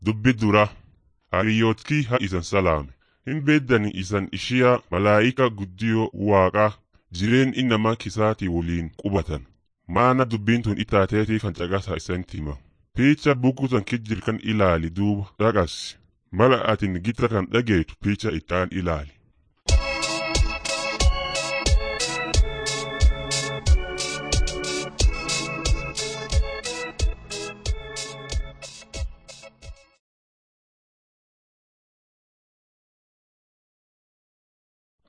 Dubbi dura hariyyootkii haa isan salaame. Hin beeddani isan ishiyaa malaayika guddiyoo waaqaa jireen innamaa kisaatii waliin qubatan. Maana dubbiin tun itaateetiif kan caqasa isanitti hima. Piicha bukutan kijjir kan ilaali duuba dhaqas. Mala atin gitra kan dhageetu piicha ittaan ilaali.